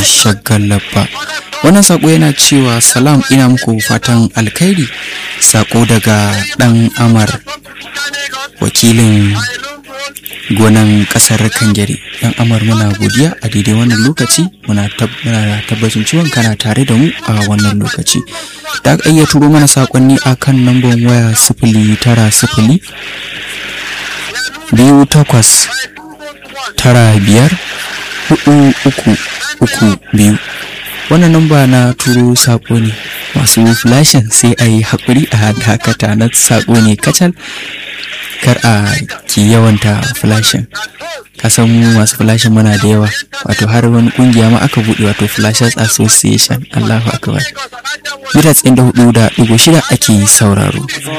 shagallabba wannan sako yana cewa salam ina muku fatan alkhairi sako daga dan amar wakilin gonan kasar kangare dan amar muna godiya a daidai wannan lokaci muna tabbacin ciwon kana tare da mu a wannan lokaci da aka iya turo mana sakonni a kan lambar waya sifili tara sifili biyu takwas tara biyar hudu uku uku biyu wannan namba na turo sako ne masu flashin sai a yi haƙuri a dakata na sako ne kacal kar a ki yawanta flashin kasan mu masu flashin muna da yawa wato har wani kungiya ma aka buɗe wato flashers association allahu akbar mita tsayin da hudu da ɗigo shida ake sauraro